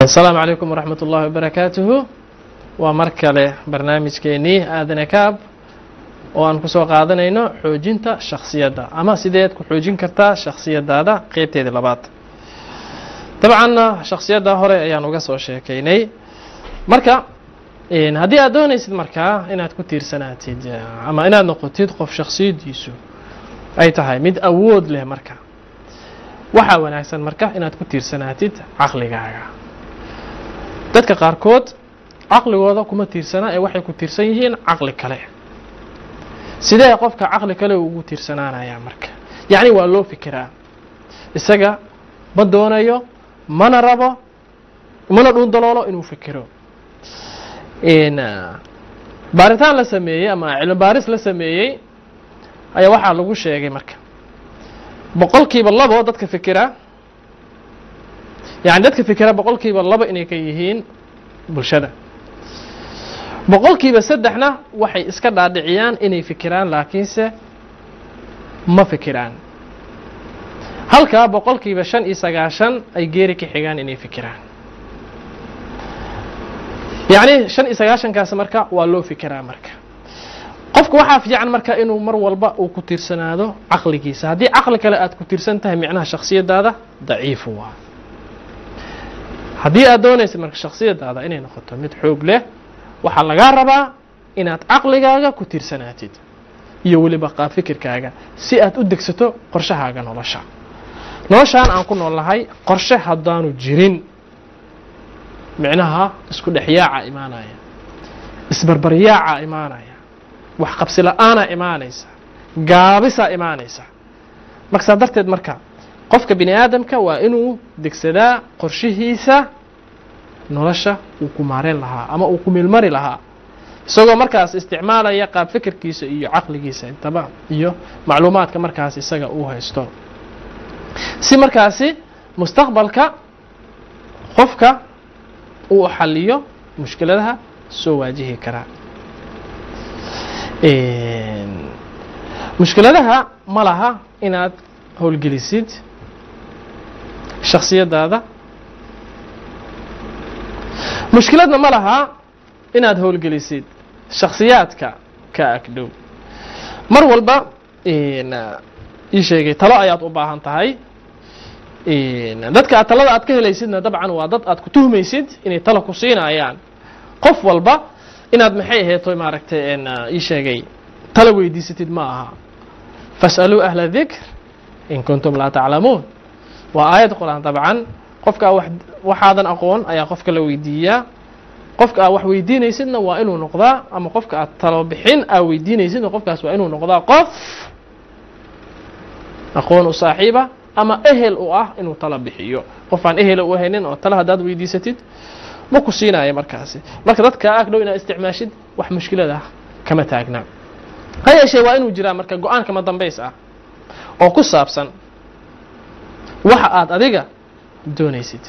asalaamu calaykum waraxmat ullahi wabarakaatuhu waa mar kale barnaamijkeenii aadane kaab oo aan kusoo qaadanayno xoojinta shaksiyadda ama sideed ku xoojin kartaa shaksiyadaada qeybteedii labaad dabcan shaksiyadda hore ayaan uga soo sheekaynay marka haddii aad doonaysid markaa inaad ku tiirsanaatid ama inaad noqotid qof shaksiyadiisu ay tahay mid awood leh marka waxaa wanaagsan marka inaad ku tiirsanaatid caqligaaga dadka qaarkood caqligooda kuma tiirsanaa ee waxay ku tiirsan yihiin caqli kale sidee qofka caqli kale ugu tiirsanaanayaa marka yacni waa loo fikiraa isaga ma doonayo mana rabo mana dhuundaloolo inuu fikiro baaritaan la sameeyey ama cilmi baaris la sameeyey ayaa waxaa lagu sheegay marka boqolkiiba labo dadka fikira yani dadka fikira boqolkiiba labo inay ka yihiin bulshada boqolkiiba saddexna waxay iska dhaadhiciyaan inay fikiraan laakiinse ma fikiraan halkaa boqolkiiba shan iyo sagaashan ay geeri ka xigaan inay fikiraan yacni shan iyo sagaashankaas marka waa loo fikiraa marka qofka waxaa fiican marka inuu mar walba uu ku tiirsanaado caqligiisa haddii caqli kale aad ku tiirsan tahay micnaha shaksiyadaada daciifu waa haddii aad doonaysa marka shaksiyadaada inay noqoto mid xoog leh waxaa lagaa rabaa inaad caqligaaga ku tiirsanaatid iyo weliba qaab fikirkaaga si aad u degsato qorshahaaga nolosha noloshaan aan ku noolnahay qorshe haddaanu jirin micnaha isku dhexyaaca imaanaya isbarbaryaaca imaanaya wax qabsi la-aanaa imaanaysa gaabisaa imaanaysa marka saa darteed marka qofka bini aadamka waa inuu degsadaa qorshihiisa nolosha uu ku maareen lahaa ama uu ku meelmari lahaa isagoo markaas isticmaalaya qaab fikirkiisa iyo caqligiisa intaba iyo macluumaadka markaas isaga uu haysto si markaasi mustaqbalka qofka uu xaliyo mushkiladaha soo waajihi karaa mushkiladaha ma laha inaad howlgelisid shaksiyadaada mushkiladna ma laha inaad howlgelisid shaksiyaadka ka agdhow mar walba ii sheegay talo ayaad u baahan tahay dadka aad talada aad ka helaysidna dabcan waa dad aad ku tuhmaysid inay talo ku siinayaan qof walba inaad maxay aheeto maaragtay ii sheegay talo weydiisatid ma aha fas'aluu ahla dikr in kuntum laa taclamuun waa aayad qur-aan dabcan qofka waxaadan aqoon ayaa qofka la weydiiyaa qofka aad wax weydiinaysidna waa inuu noqdaa ama qofka aad talo bixin aad weydiinaysidna qofkaas waa inuu noqdaa qof aqoon u saaxiiba ama ehel u ah inuu talo bixiyo qof aan ehela u haynin oo talo haddaad weydiisatid ma ku siinaya markaasi marka dadka agdhow inaad isticmaashid wax mushkilada kama taagna ha yeeshee waa inuu jiraa marka go-aan kama dambays ah oo ku saabsan waxa aad adiga doonaysid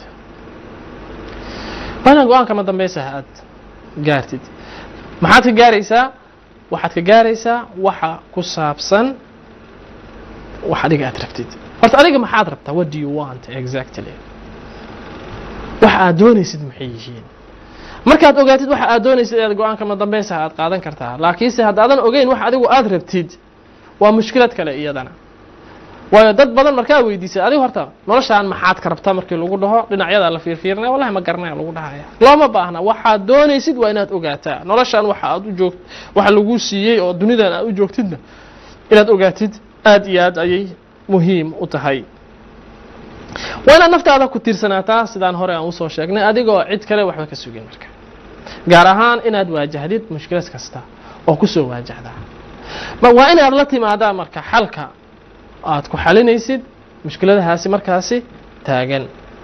waa inaa go-aan kama dambaysa aad gaartid maxaad ka gaaraysaa waxaad ka gaaraysaa waxa ku saabsan wax adiga aad rabtid horta adiga maxaad rabtaa what do you want exactly waxa aad doonaysid maxay yihiin markaad ogaatid waxa aad doonaysid ead go-aan kama dambaysa aad qaadan kartaa laakiinse haddaadan ogeyn wax adigu aad rabtid waa mushkilad kale iyadana waayo dad badan markaa weydiisay adigu horta noloshaan maxaad ka rabtaa markii lagu dhaho dhinacyada la fiirfiirinaya wallahi ma garanaya lagu dhahaya looma baahna waxaad doonaysid waa inaad ogaataa noloshaan waxa aad u joog waxa lagu siiyey oo dunidan aad u joogtidna inaad ogaatid aad iyo aad ayay muhiim u tahay waa inaad naftaada ku tiirsanaataa sidaan hore aan usoo sheegnay adigoo cid kale waxba ka sugin marka gaar ahaan inaad waajahdid mushkilad kasta oo kusoo waajahdaa waa inaad la timaadaa marka xalka aad ku xalinaysid mushkiladahaasi markaasi taagan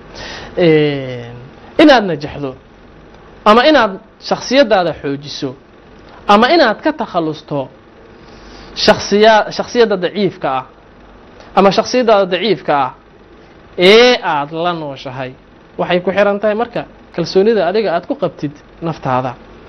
inaad najaxdo ama inaad shaksiyadaada xoojiso ama inaad ka takhalusto shaksiya shaksiyadda daciifka ah ama shaksiyadaada daciifka ah ee aada la nooshahay waxay ku xiran tahay marka kalsoonida adiga aad ku qabtid naftaada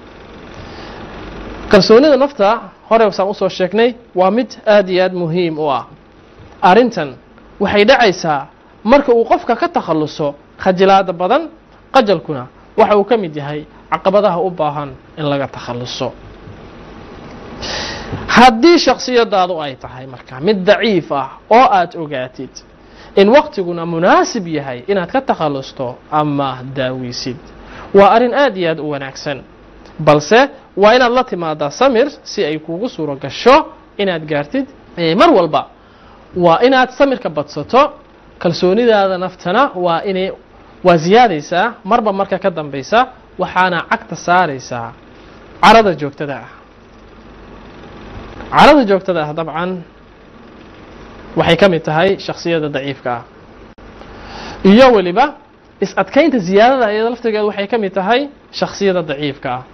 kalsoonida nafta hore saan usoo sheegnay waa mid aada iyo aad muhiim u ah arrintan waxay dhacaysaa marka uu qofka ka takhalluso khajilaada badan qajalkuna waxa uu ka mid yahay caqabadaha u baahan in laga takhaluso haddii shaksiyadaadu ay tahay marka mid daciif ah oo aad ogaatid in waqtiguna munaasib yahay inaad ka takhalusto ama daawisid waa arrin aad iyo aad u wanaagsan balse waa inaad la timaadaa samir si ay kuugu suuro gasho inaad gaartid mar walba waa inaad samirka badsato kalsoonidaada naftana waa inay waa siyaadaysaa marba marka ka dambaysa waxaana cagta saaraysaa carada joogtada ah carada joogtada ah dabcan waxay ka mid tahay shaksiyada daciifka ah iyo weliba is-adkaynta ziyaadada iyada laftigeedu waxay ka mid tahay shaksiyada daciifka ah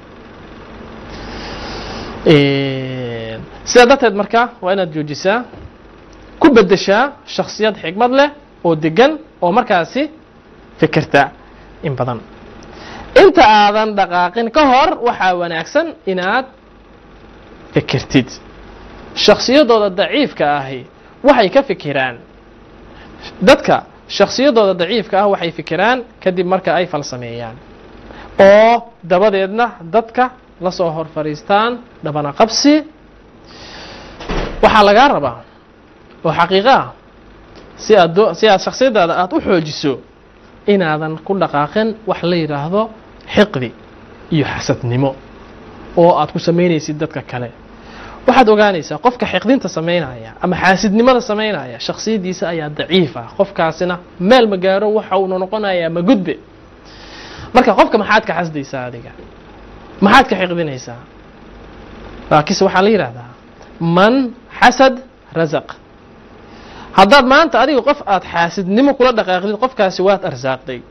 sidaa darteed marka waa inaad joojisaa ku bedeshaa shaksiyad xigmad leh oo degan oo markaasi fikirta in badan inta aadan dhaqaaqin ka hor waxaa wanaagsan inaad fikirtid shaksiyadooda daciifka ahi waxay ka fikiraan dadka shaksiyadooda daciifka ah waxay fikiraan kadib marka ay falsameeyaan oo dabadeedna dadka la soo hor fadhiistaan dhabana qabsi waxaa lagaa rabaa oo xaqiiqo ah si aad si aad shaksiyadaada aada u xoojiso inaadan ku dhaqaaqin wax la yidhaahdo xiqdi iyo xasadnimo oo aad ku samaynaysid dadka kale waxaad ogaanaysaa qofka xiqdinta samaynaya ama xaasidnimada samaynaya shaksiyadiisa ayaa daciif ah qofkaasina meel ma gaaro waxa uuna noqonayaa ma gudbe marka qofka maxaad ka xasdaysaa adiga maxaad ka xiqdinaysaa laakiinse waxaa la yidhahdaa man xasad rasaq haddaad maanta adiga qof aada xaasidnimo kula dhaqaaqdid qofkaasi waad arsaaqday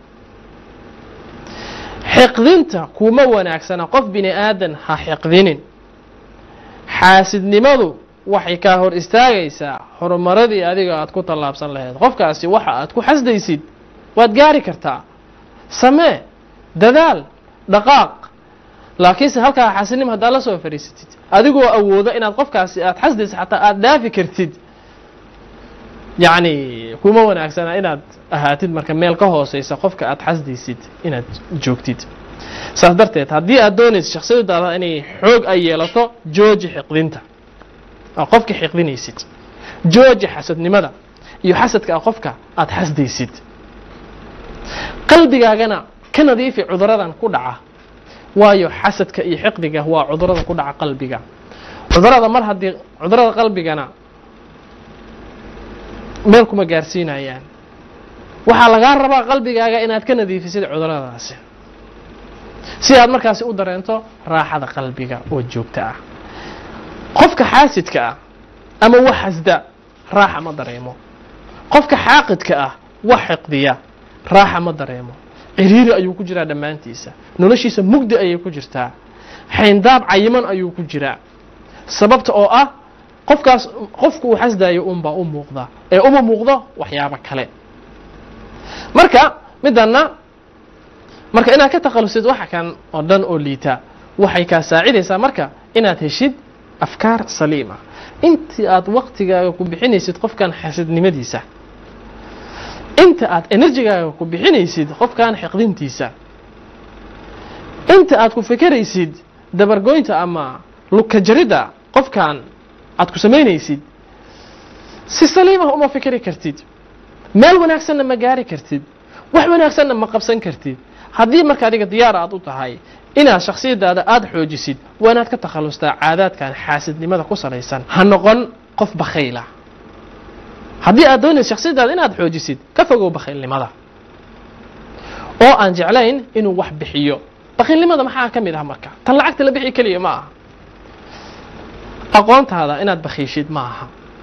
xiqdinta kuma wanaagsana qof bini aadan ha xiqdinin xaasidnimadu waxay kaa hor istaagaysaa horumaradii adiga aad ku tallaabsan lahayd qofkaasi waxa aad ku xasdaysid waad gaari kartaa samee dadaal dhaqaaq laakiinse halkaa xaasidnimo haddaad la soo fadhiisatid adigoo awooda inaad qofkaasi aad xasdaysid xataa aada dhaafi kartid yacni kuma wanaagsana inaad ahaatid marka meel ka hooseysa qofka aad xasdaysid inaad joogtid saas darteed haddii aad doonaysid shaksiyadaada inay xoog ay yeelato jooji xiqdinta aa qofka xiqdinaysid jooji xasadnimada iyo xasadka a qofka aada xasdaysid qalbigaagana ka nadiifi cuduradan ku dhaca waayo xasadka iyo xiqdiga waa cudurada ku dhaca qalbiga cudurada mar haddii cudurada qalbigana meel kuma gaarsiinayaan waxaa lagaa rabaa qalbigaaga inaad ka nadiifisid cuduradaasi si aad markaasi u dareento raaxada qalbiga oo joogta ah qofka xaasidka ah ama wax xasda raaxa ma dareemo qofka xaaqidka ah wax xiqdiya raaxa ma dareemo ciriiri ayuu ku jiraa dhammaantiisa noloshiisa mugdi ayay ku jirtaa xayndaab cayiman ayuu ku jiraa sababta oo ah qofkaas qofku uu xasdayo unbaa u muuqda ee uma muuqdo waxyaabo kale marka middanna marka inaad ka takhalusid waxa kan oo dhan oo liita waxay kaa saacidaysaa marka inaad heshid afkaar saliima intii aad waktigaaga ku bixinaysid qofkan xasidnimadiisa inta aad enerjigaaga ku bixinaysid qofkan xiqdintiisa inta aad ku fekeraysid dabargoynta ama lukajaridda qofkan aad ku samaynaysid si saliimah uma fikeri kartid meel wanaagsanna ma gaari kartid wax wanaagsanna ma qabsan kartid haddii marka adiga diyaar aad u tahay inaad shaksiyadaada aada xoojisid waa inaad ka takhalustaa caadaadkan xaasidnimada ku salaysan ha noqon qof bakhayla haddii aad doonaysa shaksiyadaada inaad xoojisid ka fogow bakhaylnimada oo aan jeclayn inuu wax bixiyo bakhaylnimada maxaa ka mid ah marka tan lacagta la bixi keliya ma aha aqoontaada inaad bakhiishid ma aha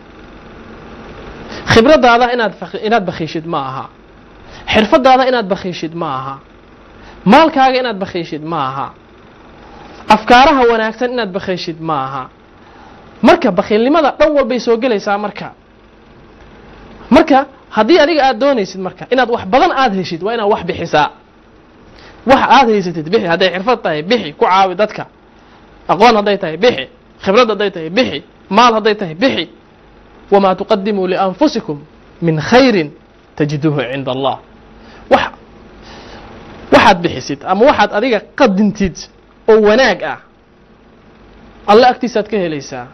khibradaada inaad inaad bakhiishid ma aha xirfadaada inaad bakhiishid ma aha maalkaaga inaad bakhiishid ma aha afkaaraha wanaagsan inaad bakhiishid ma aha marka bakhiilnimada dhan walbay soo gelaysaa marka marka haddii adiga aad doonaysid marka inaad wax badan aada heshid waa inaad wax bixisaa wax aada haysatid bixi hadday xirfad tahay bixi ku caawi dadka aqoon hadday tahay bixi khibrad hadday tahay bixi maal hadday tahay bixi wamaa tuqadimuu lianfusikum min khayrin tajiduuhu cinda allah wax waxaad bixisid ama waxaad adiga qadintid oo wanaag ah alle agtiisaad ka helaysaa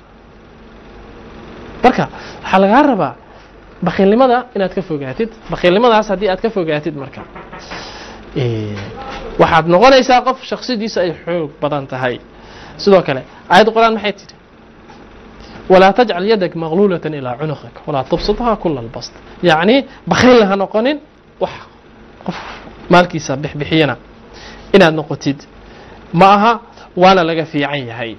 marka waxaa lagaa rabaa bakiilnimada inaad ka fogaatid bakiilnimadaas haddii aad ka fogaatid marka waxaad noqonaysaa qof shaksiyadiisa ay xoog badan tahay sidoo kale aayadda qur-aan maxay tidhi walaa tajcal yadak maqluulatan ilaa cunuqik walaa tubsidhaa kula albast yacni bakiilna ha noqonin wax qof maalkiisa bixbixiyana inaad noqotid ma aha waana laga fiican yahay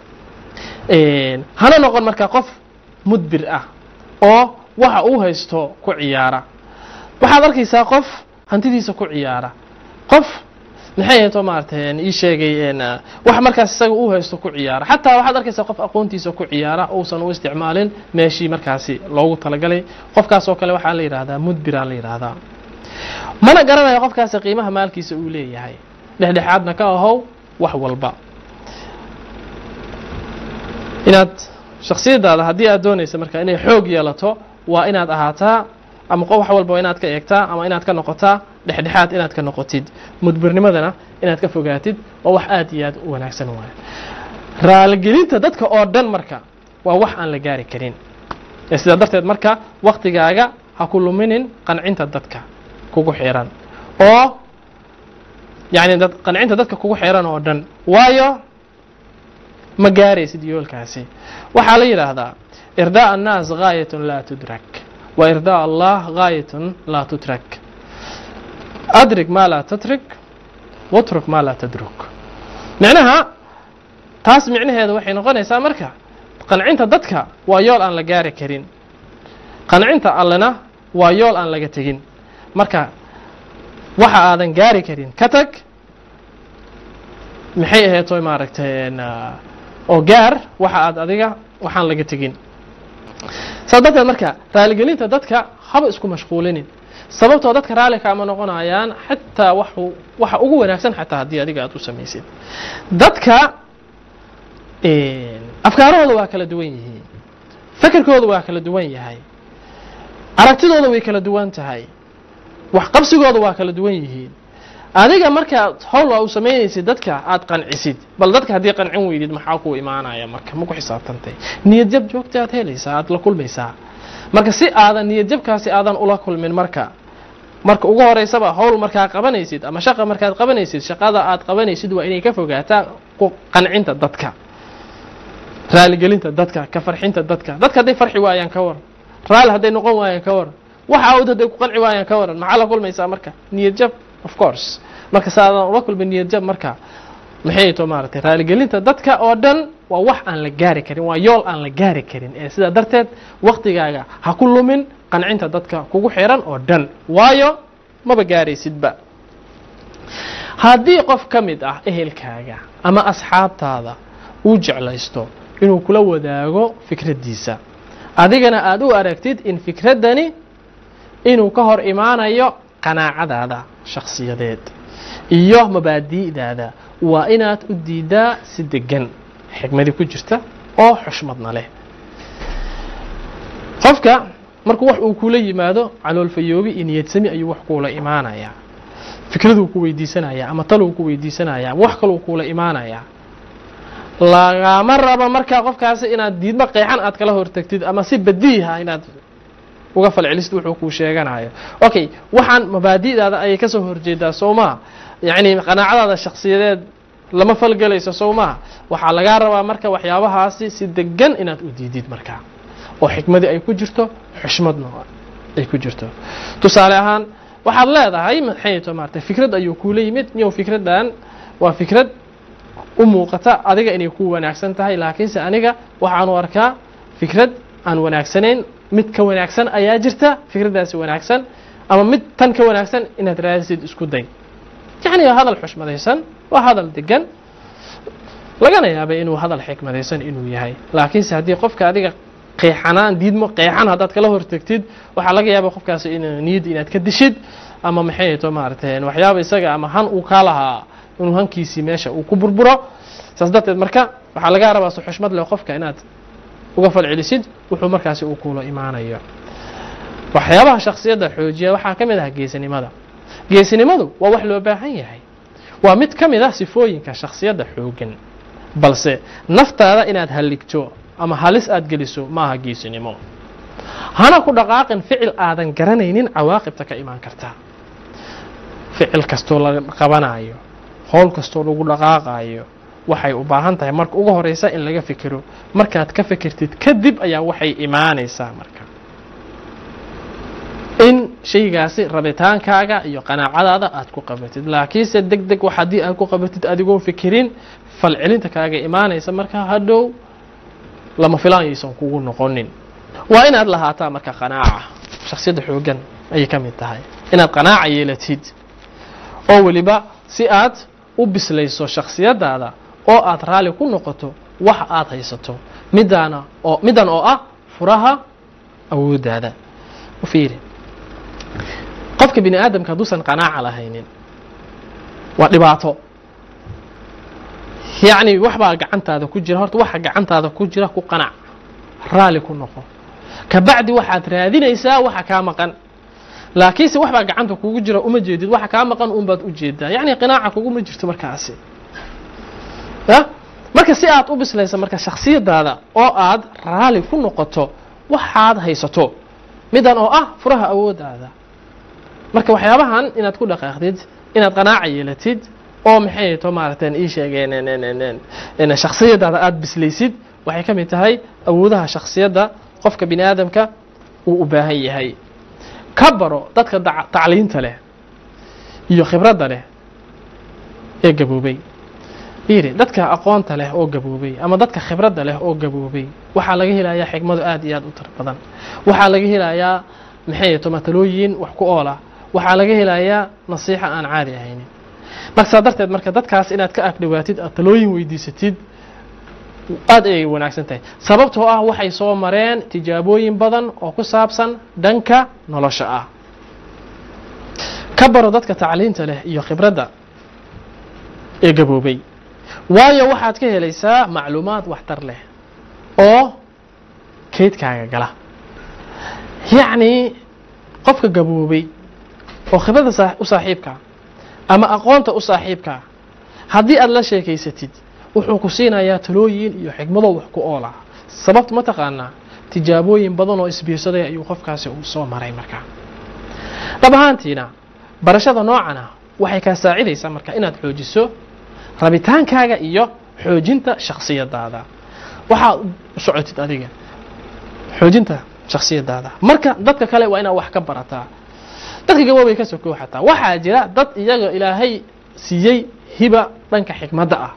hana noqon marka qof mudbir ah oo waxa uu haysto ku ciyaara waxaad arkaysaa qof hantidiisa ku ciyaara qof maxay hayto maarata ii sheegay wax markaas isaga uu haysto ku ciyaara xataa waxaad arkaysaa qof aqoontiisa ku ciyaara uusan u isticmaalin meeshii markaasi loogu talagalay qofkaas oo kale waxaa la yidhahdaa mudbira la yidhaahdaa mana garanayo qofkaasi qiimaha maalkiisa uu leeyahay dhexdhexaadna ka ahow wax walba inaad shaksiyadaada haddii aad doonaysa marka inay xoog yeelato waa inaad ahaataa ama wax walba waa inaad ka eegtaa ama inaad ka noqotaa dhexdhexaad inaad ka noqotid mudbirnimadana inaad ka fogaatid waa wax aad iyo aad u wanaagsan waayo raaligelinta dadka oo dhan marka waa wax aan la gaari karin sidaa darteed marka waktigaaga ha ku luminin qancinta dadka kugu xiran oo yani qancinta dadka kugu xiran oo dhan waayo ma gaaraysid yoolkaasi waxaa la yidhaahdaa irdaa annaas gaayatun laa tudrak wa irdaa allah gaayatun laa tutrak adrig maa laa tatrik watruk maa laa tadruk micnaha taas micnaheeda waxay noqonaysaa marka qancinta dadka waa yool aan la gaari karin qancinta allena waa yool aan laga tegin marka waxa aadan gaari karin ka tag maxay aheeto maaragtay oo gaar waxa aad adiga waxaan laga tegin saas darteed marka raaligelinta dadka haba isku mashquulinin sababtoo dadka raali kaama noqonayaan xataa waxu waxa ugu wanaagsan xataa haddii adiga aad u samaysid dadka afkaarahooda waa kala duwan yihiin fekerkooda waa kala duwan yahay aragtidooda way kala duwan tahay waxqabsigooda waa kala duwan yihiin adiga markaad howl aa u samaynaysid dadka aad qancisid bal dadka haddii qancin weydid maxaa ku imaanaya marka ma ku xisaabtantay niyad jab joogta aad helaysaa aad la kulmaysaa marka si aadan niyad jabkaasi aadan ula kulmin marka marka ugu horeysaba howl markaa qabanaysid ama shaqa markaad qabanaysid shaqada aad qabanaysid waa inay ka fogaataa qancinta dadka raaligelinta dadka ka farxinta dadka dadka hadday farxi waayaan ka waran raali hadday noqon waayaan ka waran waxa awd hadday ku qanci waayaan ka waran maxaa la kulmaysaa marka niyad jab of course marka si aadan ula kulmin niyad jab marka maxay to maaragtay raaligelinta dadka oo dhan waa wax aan la gaari karin waa yool aan la gaari karin ee sidaa darteed waktigaaga ha ku lumin qancinta dadka kugu xiran oo dhan waayo maba gaaraysidba haddii qof ka mid ah ehelkaaga ama asxaabtaada uu jeclaysto inuu kula wadaago fikraddiisa adigana aada u aragtid in fikraddani inuu ka hor imaanayo qanaacadaada shakhsiyadeed iyo mabaadi'daada waa inaad u diidaa si degan xikmadi ku jirta oo xushmadna leh qofka markuu wax uu kula yimaado caloolfayoobi iyo niyadsami ayuu wax kuula imaanayaa fikraduu ku weydiisanayaa ama taluu ku weydiisanayaa ama wax kaluu kuula imaanayaa lagama rabo markaa qofkaasi inaad diidmo qeexan aad kala hortagtid ama si badiiha inaad uga falcelisid wuxuu kuu sheeganayo okay waxaan mabaadi'daada ayay kasoo horjeedaa soo maa yacni qanaacadaada shaksiyadeed lama falgelayso soo maha waxaa lagaa rabaa marka waxyaabahaasi si degan inaad u diidid markaa oo xikmadii ay ku jirto xushmadna ay ku jirto tusaale ahaan waxaad leedahay maxayto maarata fikrad ayuu kuula yimid niyow fikraddan waa fikrad u muuqata adiga inay ku wanaagsan tahay laakiinse aniga waxaanu arkaa fikrad aan wanaagsanayn mid ka wanaagsan ayaa jirta fikraddaasi wanaagsan ama mid tan ka wanaagsan inaad raadisid isku day yacni waa hadal xushmadaysan waa hadal degan lagana yaabay inuu hadal xikmadaysan inuu yahay laakiinse haddii qofka adiga qeexanaan diidmo qeexan haddaad kala hortagtid waxaa laga yaaba qofkaasi in niyadda inaad ka dishid ama maxay to maaragtay waxyaaba isaga ama han uu kaa lahaa inuu hankiisii meesha uu ku burburo saas darteed marka waxaa laga rabaa si xushmad leh qofka inaad uga falcelisid wuxuu markaasi uu kuula imaanayo waxyaabaha shaksiyadda xoojiya waxaa ka mid ah geesinimada geesinimadu waa wax loo baahan yahay waa mid ka mid ah sifooyinka shakhsiyadda xooggan balse naftaada inaad halligto ama halis aad geliso maaha geesinimo hana ku dhaqaaqin ficil aadan garanaynin cawaaqibta ka imaan karta ficil kastoo la qabanayo howl kastoo lagu dhaqaaqayo waxay u baahan tahay marka ugu horeysa in laga fikiro markaad ka fikirtid kadib ayaa waxay imaanaysaa marka in shaygaasi rabitaankaaga iyo qanaacadaada aad ku qabatid laakiinse deg deg wax haddii aad ku qabatid adigoo fikirin falcelinta kaaga imaanaysa marka hadhow lama filaanyaysan kugu noqonin waa inaad lahaataa marka qanaaca shaksiyadda xooggan ayay ka mid tahay inaad qanaaca yeelatid oo weliba si aad u bislayso shaksiyadaada oo aad raalli ku noqoto wax aad haysato midaana oo middan oo ah furaha awooddaada u fiiri qofka bini aadamka hadduusan qanaaca lahaynin waa dhibaato yacni wax baa gacantaada ku jira horta waxa gacantaada ku jira ku qanac raalli ku noqo kabacdi waxaad raadinaysaa waxa kaa maqan laakiinse wax baa gacanta kugu jira uma jeedid waxa kaa maqan un baad u jeedaa yacni qinaaca kuguma jirto markaasi ya marka si aad u bislaysa marka shaksiyadaada oo aad raalli ku noqoto waxaad haysato midan oo ah furaha awooddaada marka waxyaabahan inaad ku dhaqaaqdid inaad qanaaca yeelatid oo maxay to maaragteen ii sheegeen shaksiyadaada aada bislaysid waxay ka mid tahay awoodaha shaksiyadda qofka bini aadamka uu u baahan yahay ka baro dadka tacliinta leh iyo khibradda leh ee gaboobay fiiri dadka aqoonta leh oo gaboobay ama dadka khibradda leh oo gaboobay waxaa laga helayaa xigmado aad iyo aad u tar badan waxaa laga helayaa maxay to matalooyin wax ku oola waxaa laga helayaa nasiixa aan caadi ahaynin marka saa darteed marka dadkaas inaad ka agdhowaatid aad talooyin weydiisatid aad ayay wanaagsan tahay sababtoo ah waxay soo mareen tijaabooyin badan oo ku saabsan dhanka nolosha ah ka baro dadka tacliinta leh iyo khibradda ee gaboobay waayo waxaad ka helaysaa macluumaad waxtar leh oo kaydkaaga gala yacni qofka gaboobay oo khibradda u saaxiibkaa ama aqoonta u saaxiibkaa haddii aad la sheekaysatid wuxuu ku siinayaa talooyin iyo xigmado wax ku oola sababta ma taqaanaa tijaabooyin badan oo isbiirsaday ayuu qofkaasi uu soo maray markaa dhab ahaantiina barashada noocana waxay kaa saacidaysaa marka inaad xoojiso rabitaankaaga iyo xoojinta shaksiyadaada waxaad u socotid adiga xoojinta shaksiyadaada marka dadka kale waa inaad wax ka barataa dadka gaboobay ka sokow xataa waxaa jira dad iyaga ilaahay siiyey hiba dhanka xikmadda ah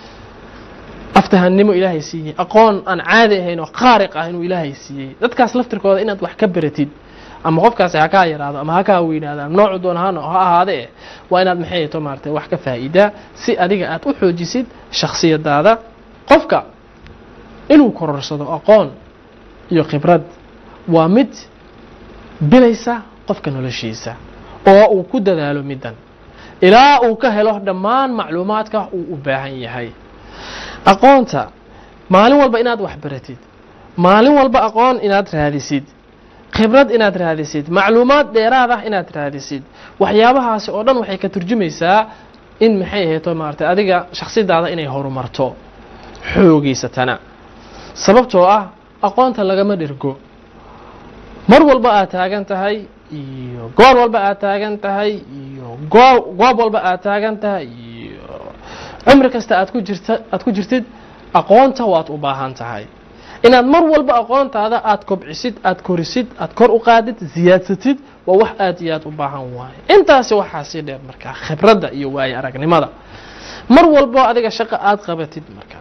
aftahannimo ilaahay siiyey aqoon aan caadi ahayn oo qaariq ah inuu ilaahay siiyey dadkaas laftirkooda inaad wax ka baratid ama qofkaasi ha kaa yaraado ama ha kaa weynaado ama noocu doon ha ha ahaadee waa inaad maxay to maartay wax ka faa'iidaa si adiga aad u xoojisid shaksiyadaada qofka inuu kororsado aqoon iyo khibrad waa mid bilaysa qofka noloshiisa oo uu ku dadaalo middan ilaa uu ka helo dhammaan macluumaadka uu u baahan yahay aqoonta maalin walba inaad wax baratid maalin walba aqoon inaad raadisid khibrad inaad raadisid macluumaad dheeraad ah inaad raadisid waxyaabahaasi oo dhan waxay ka turjumaysaa in maxay ahayto maaratay adiga shaksiyadaada inay horumarto xoogeysatana sababtoo ah aqoonta lagama dhirgo mar walba aad taagan tahay iyo goor walba aad taagan tahay iyo goo goob walba aad taagan tahay iyo cumri kasta aad ku jirta aad ku jirtid aqoonta waad u baahan tahay inaad mar walba aqoontaada aad kobcisid aad korisid aad kor u qaadid ziyaadsatid waa wax aad iyo aad u baahan waaye intaasi waxaa sii dheer markaa khibradda iyo waayo aragnimada mar walbo adiga shaqo aad qabatid marka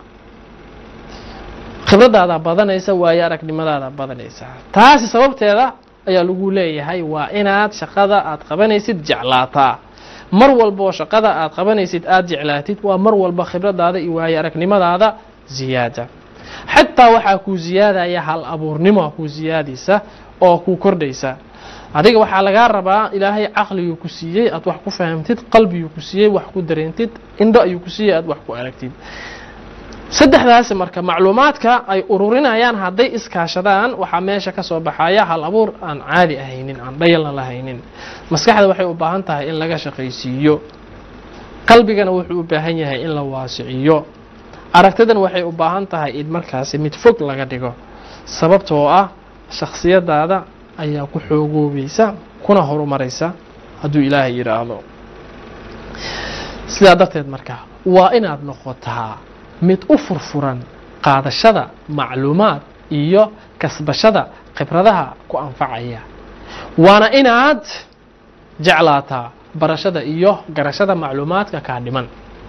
khibradaada badanaysa waayo aragnimadaada badanaysa taasi sababteeda ayaa lagu leeyahay waa inaad shaqada aad qabanaysid jeclaataa mar walboo shaqada aad qabanaysid aad jeclaatid waa mar walba khibradaada iyo waayo aragnimadaada ziyaada xataa waxaa kuu ziyaadaya hal abuurnimo kuu ziyaadaysa oo kuu kordhaysa adiga waxaa lagaa rabaa ilaahay caqliguu ku siiyey aad wax ku fahamtid qalbiguu ku siiyey wax ku dareentid indho ayuu ku siiyey aad wax ku aragtid saddexdaasi marka macluumaadka ay ururinayaan hadday iskaashadaan waxaa meesha ka soo baxaya hal abuur aan caadi ahaynin aan dhayalna lahaynin maskaxda waxay u baahan tahay in laga shaqaysiiyo qalbigana wuxuu u baahan yahay in la waasiciyo aragtidan waxay u baahan tahay in markaasi mid fog laga dhigo sababtoo ah shakhsiyadaada ayaa ku xoogoobaysa kuna horumaraysa hadduu ilaahay yidhaahdo sidaa darteed marka waa inaad noqotaa mid u furfuran qaadashada macluumaad iyo kasbashada khibradaha ku anfacaya waana inaad jeclaataa barashada iyo garashada macluumaadka kaa dhiman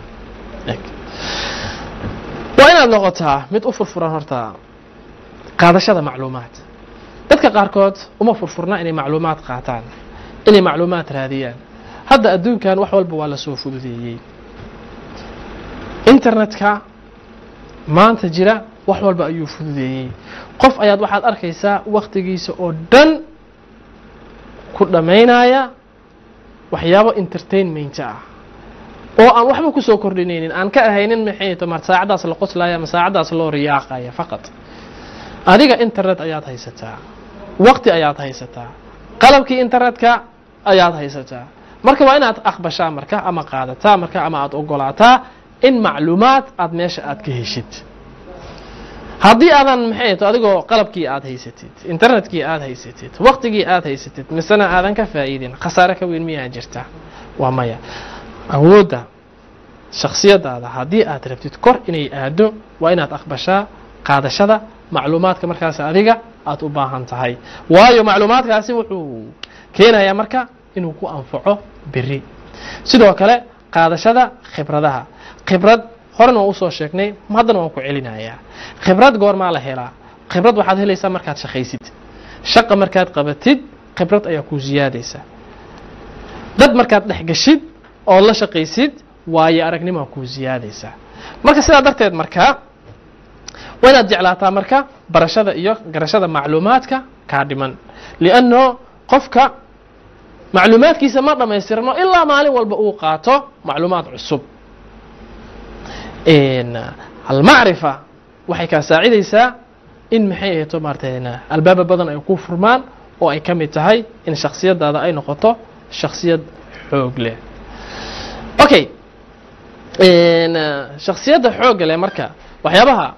waa inaad noqotaa mid u furfuran horta qaadashada macluumaad dadka qaarkood uma furfurna inay macluumaad qaataan inay macluumaad raadiyaan hadda adduunkan wax walba waa la soo fududeeyey internetka maanta jira wax walba ayuu fududeeyey qof ayaad waxaad arkaysaa waktigiisa oo dhan ku dhammaynaya waxyaabo entertainment ah oo aan waxba kusoo kordhinaynin aan ka ahaynin maxay tomar saacadaas la qoslaya ama saacadaas loo riyaaqaya faqad adiga internet ayaad haysataa waqti ayaad haysataa qalabkii internetka ayaad haysataa marka waa inaad aqbashaa marka ama qaadataa marka ama aada ogolaataa in macluumaad aad meesha aad ka heshid haddii aadan maxay to adigoo qalabkii aad haysatid internetkii aad haysatid waqtigii aad haysatid misena aadan ka faa'iidin khasaare ka weyn miyaa jirta waa maya awoodda shaksiyadaada haddii aad rabtid kor inay aado waa inaad aqbashaa qaadashada macluumaadka markaas adiga aad u baahan tahay waayo macluumaadkaasi wuxuu keenayaa marka inuu ku anfaco beri sidoo kale qaadashada khibradaha khibrad horena waan usoo sheegnay haddana waan ku celinayaa khibrad goormaa la helaa khibrad waxaad helaysaa markaad shaqaysid shaqa markaad qabatid khibrad ayaa kuu siyaadaysa dad markaad dhex gashid oo la shaqaysid waayo aragnimaa kuu siyaadaysa marka sidaa darteed markaa waa inaad jeclaataa marka barashada iyo garashada macluumaadka kaa dhiman lianno qofka macluumaadkiisa ma dhammaystirno ilaa maalin walba uu qaato macluumaad cusub almacrifa waxay kaa saacidaysaa in maxay ahayto maarata albaaba badan ay ku furmaan oo ay ka mid tahay in shaksiyadaada ay noqoto shaksiyad xoog leh okay shaksiyadda xoogga leh marka waxyaabaha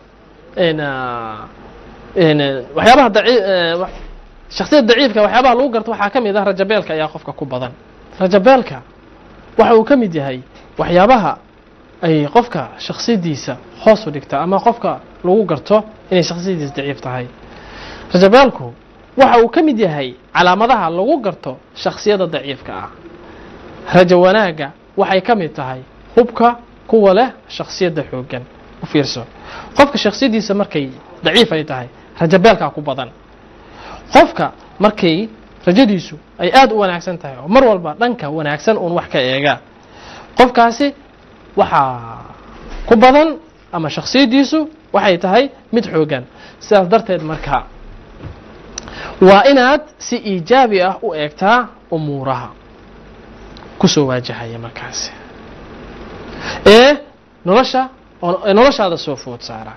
waxyaabaha shaksiyad daciifka waxyaabaha lagu garto waxaa ka mid ah rajabeelka ayaa qofka ku badan rajabeelka waxa uu ka mid yahay waxyaabaha ay qofka shaksiyadiisa hoos u dhigta ama qofka lagu garto inay shaksiyadiisa daciif tahay rajabeelku waxa uu ka mid yahay calaamadaha lagu garto shaksiyada daciifka ah rajo wanaagga waxay ka mid tahay hubka kuwa leh shaksiyadda xooggan u fiirso qofka shaksiyadiisa markay daciif ay tahay rajabeelkaa ku badan qofka markay rajadiisu ay aada u wanaagsan tahay oo mar walba dhanka wanaagsan uun wax ka eega qofkaasi waxaa ku badan ama shaksiyadiisu waxay tahay mid xoogan sidaas darteed marka waa inaad si iijaabi ah u eegtaa umuuraha kusoo waajahaya markaasi ee nolosha noloshaada soo food saara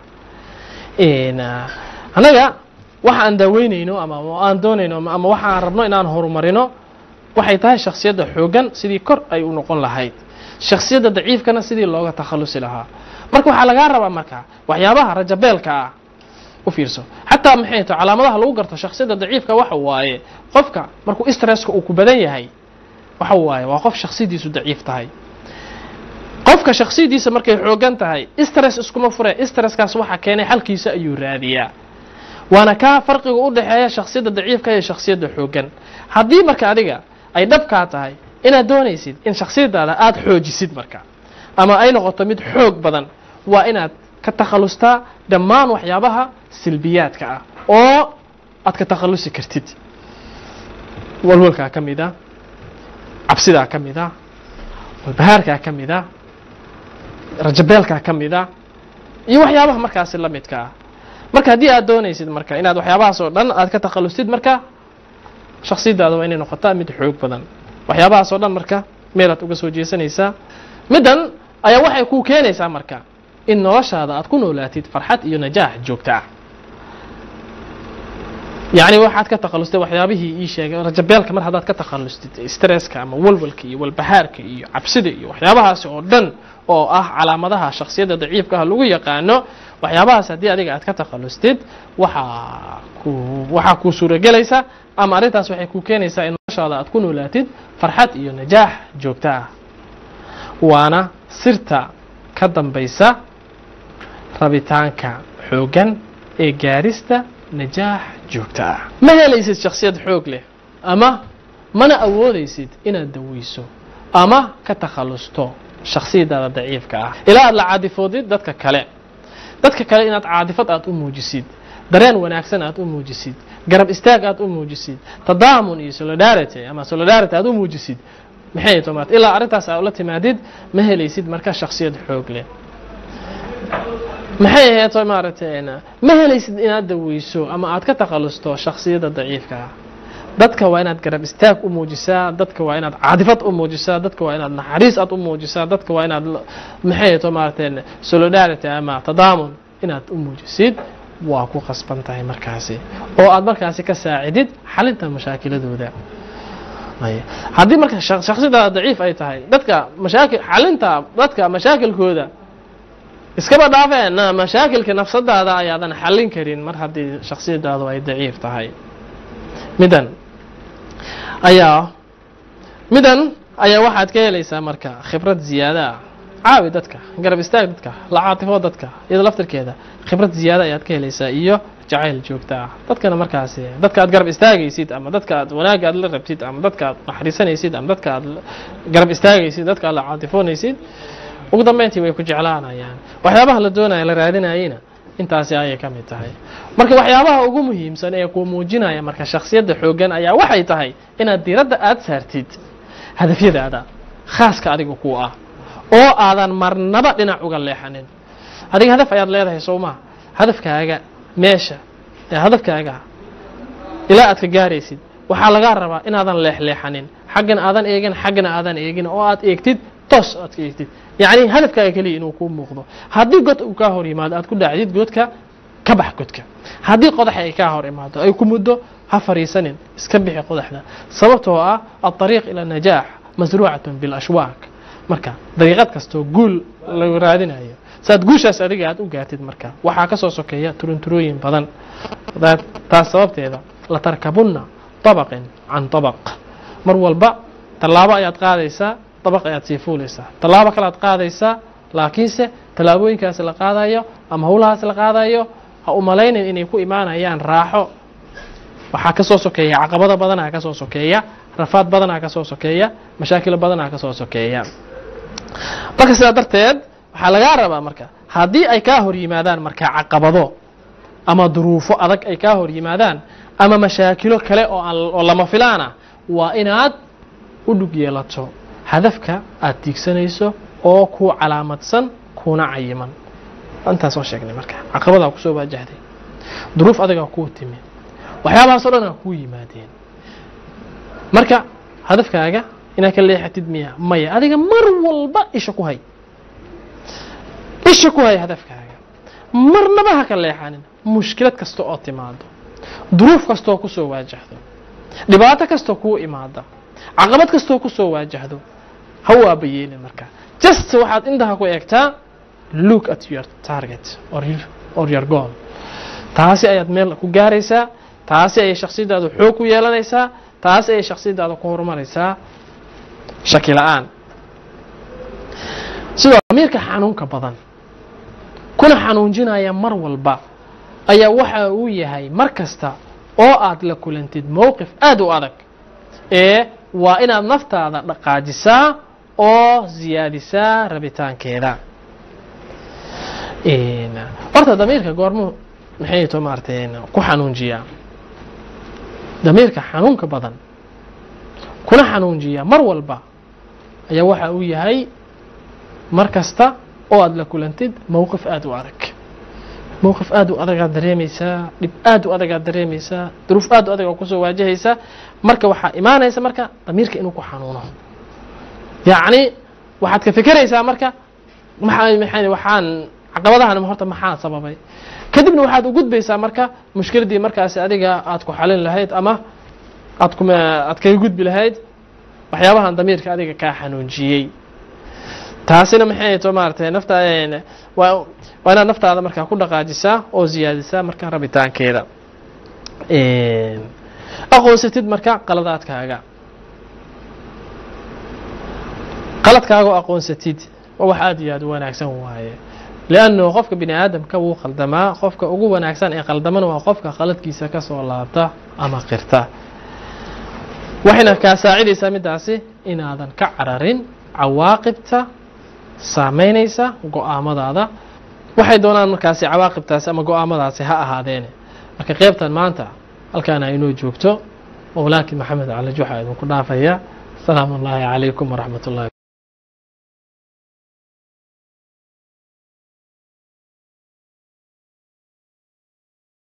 annaga waxa aan daaweynayno ama aan doonayno ama waxa aan rabno inaan horumarino waxay tahay shaksiyadda xoogan sidii kor ay u noqon lahayd shaksiyadda daciifkana sidii looga takhalusi lahaa marka waxaa lagaa rabaa marka waxyaabaha rajabeelka ah u fiirso xataa maxay to calaamadaha lagu garto shaksiyadda daciifka waxa waaye qofka markuu stresska uu ku badan yahay waxa waaye waa qof shaksiyadiisu daciif tahay qofka shaksiyadiisa markay xoogan tahay stress iskuma fure stresskaas waxa keenay xalkiisa ayuu raadiyaa waana kaa farqiga u dhexeeya shaksiyadda daciifka iyo shaksiyadda xoogan haddii marka adiga ay dhabkaa tahay inaad doonaysid in shaksiyadaada aada xoojisid marka ama ay noqoto mid xoog badan waa inaad ka takhalustaa dhammaan waxyaabaha silbiyaadka ah oo aad ka takhalusi kartid walwalkaa ka mid a cabsidaa ka mid a walbahaarkaa ka mid a rajabeelkaa ka mid a iyo waxyaabaha markaasi la midka ah marka haddii aad doonaysid marka inaad waxyaabahaas oo dhan aad ka takhalustid marka shaksiyadaada waa inay noqotaa mid xoog badan waxyaabahaas oo dhan marka meelaad uga soo jeesanaysaa middan ayaa waxay kuu keenaysaa marka in noloshaada aad ku noolaatid farxad iyo najaax joogta ah yacni waxaad ka takhalustay waxyaabihii ii sheegay rajabeelka mar haddaad ka takhallustid stresska ama walwalka iyo walbahaarka iyo cabsida iyo waxyaabahaasi oo dhan oo ah calaamadaha shaksiyadda daciifka ah lagu yaqaano waxyaabahaas haddii adiga aad ka takhallustid waxaa ku waxaa kuu suuragelaysa ama arrintaas waxay kuu keenaysaa in noloshaada aad ku noolaatid farxad iyo najaax joogto ah waana sirta ka dambaysa rabitaanka xooggan ee gaarista najaax joogto ah ma helaysid shaksiyad xoog leh ama mana awoodaysid inaad daweyso ama ka takhallusto shaksiyadaada daciifka ah ilaa aad la caadifoodid dadka kale dadka kale inaad caadifad aad u muujisid dareen wanaagsan aad u muujisid garab istaag aad u muujisid tadaamun iyo solidarity ama solidarity aad u muujisid maxay tomaat ilaa arrintaas aad ula timaadid ma helaysid marka shaksiyad xoog leh maxay ahayd maaragtay ma helaysid inaad daweyso ama aad ka takhallusto shaksiyadda daciifka ah dadka waa inaad garab istaag u muujisaa dadka waa inaad caadifad u muujisaa dadka waa inaad naxariis aad u muujisaa dadka waa inaad maxay to maaragtay solidarity ama tadaamun inaad u muujisid waa ku qasban tahay markaasi oo aad markaasi ka saacidid xalinta mashaakiladooda haddii marka shaksiyadaada daciif ay tahay dadka mashaakil xalinta dadka mashaakilkooda iskaba dhaafeen mashaakilka nafsadaada ayaadan xallin karin mar haddii shaksiyadaadu ay daciif tahay midan ayaa midan ayaa waxaad ka helaysaa marka khibrad ziyaada ah caawi dadka garab istaag dadka la caatifo dadka iyado laftirkeeda khibrad ziyaada ayaad ka helaysaa iyo jacayl joogto ah dadkana markaasi dadka aad garab istaagaysid ama dadka aad wanaagga aad la rabtid ama dadka aad naxariisanaysid ama dadka aad garab istaagaysid dadka aad la caatifoonaysid ugu dambeyntii way ku jeclaanayaan waxyaabaha la doonaya la raadinayena intaasi ayay ka mid tahay marka waxyaabaha ugu muhiimsan ee ku muujinaya marka shaksiyadda xooggan ayaa waxay tahay inaad diiradda aad saartid hadafyadaada khaaska adiga ku ah oo aadan marnaba dhinac uga leexanin adiga hadaf ayaad leedahay soo maa hadafkaaga meesha ee hadafkaaga ilaa aad ka gaaraysid waxaa lagaa rabaa inaadan leexleexanin xaggan aadan eegin xaggana aadan eegin oo aad eegtid toos aad ka eegtid yacni hadafkaaga keliya inuu kuu muuqdo haddii god uu kaa hor yimaado aad ku dhacdid godka ka bax godka haddii qodax ay kaa hor imaado ay ku muddo ha fariisanin iska bixi qodaxda sababtoo ah alطariiq ila najaax masruucatun bilashwaaq marka dariiqad kastoo guul lagu raadinayo saad guushaas adiga aad u gaartid marka waxaa ka soo sokeeya turunturooyin badan taas sababteeda latarkabunna طabaqin can طabaq mar walba tallaabo ayaad qaadaysaa dabaq ayaad sii fuulaysaa tallaabo kale aad qaadaysaa laakiinse tallaabooyinkaas la qaadayo ama howlahaas la qaadayo ha u malaynin inay ku imaanayaan raaxo waxaa ka soo sokeeya caqabado badanaa ka soo sokeeya rafaad badanaa ka soo sokeeya mashaakilo badanaa ka soo sokeeya marka sidaa darteed waxaa lagaa rabaa marka haddii ay kaa hor yimaadaan marka caqabado ama duruufo adag ay kaa hor yimaadaan ama mashaakilo kale oo aan oo lama filaana waa inaad u dhug yeelato hadafka aad tiigsanayso oo ku calaamadsan kuna cayiman intaas oo sheegnay marka caqabadaa kusoo waajahday duruuf adagaa kuu timi waxyaabahaas o dhan aa kuu yimaadeen marka hadafkaaga inaad ka leexatid miya maya adiga mar walba isha ku hay isha ku hay hadafkaaga marnaba ha ka leexanin mushkilad kasta oo timaado duruuf kastaoo kusoo waajahdo dhibaato kastoo kuu imaada caqabad kastoo kusoo waajahdo ha u aabayeelin marka just waxaad intaha ku eegtaa look at your target or your, or your goal taasi ayaad meel ku gaaraysaa taasi ayay shaksiyadaadu xoog ku yeelanaysaa taasi ayay shaksiyadaadu ku horumaraysaa shaki la-aan sidoo damiirka xanuunka badan kuna xanuunjinaya mar walba ayaa waxa uu yahay mar kasta oo aad la kulantid mowqif aad u adag ee waa inaad naftaada dhaqaajisaa oo ziyaadisaa rabitaankeeda horta damiirka goormuu maxay to maaratay ku xanuunjiyaa damiirka xanuunka badan kuna xanuunjiyaa mar walba ayaa waxa uu yahay mar kasta oo aad la kulantid mowqif aad u adag mowqif aad u adagaad dareemaysaa dhib aad u adagaad dareemaysaa duruuf aad u adag oo kusoo waajahaysa marka waxaa imaanaysa marka damiirka inuu ku xanuuno yacni waxaad ka fekeraysaa marka maxaa maxay waxaan caqabadahan horta maxaa sababay kadibna waxaad u gudbaysaa marka mushkiladii markaasi adiga aad ku xalin lahayd ama aad kuma aad kaga gudbi lahayd waxyaabahan damiirka adiga kaa xanuunjiyey taasina maxay to maaratay nafta waa waa inaad naftaada markaa ku dhaqaajisaa oo ziyaadisaa marka rabitaankeeda aqoonsatid marka qaladaadkaaga qaladkaaga oo aqoonsatid waa wax aad iyo aad u wanaagsan waaye liannu qofka bini aadamka wuu qaldamaa qofka ugu wanaagsan ee qaldamana waa qofka qaladkiisa ka soo laabta ama qirta waxayna kaa saacidaysaa middaasi inaadan ka cararin cawaaqibta saameynaysa go-aamadaada waxay doonaan markaasi cawaaqibtaasi ama go-aamadaasi ha ahaadeene marka qeybtan maanta halkaana inoo joogto mowlaakii maxamed cali waxaa idinku dhaafaya asalaamu ullaahi calaykum waraxmat ullahi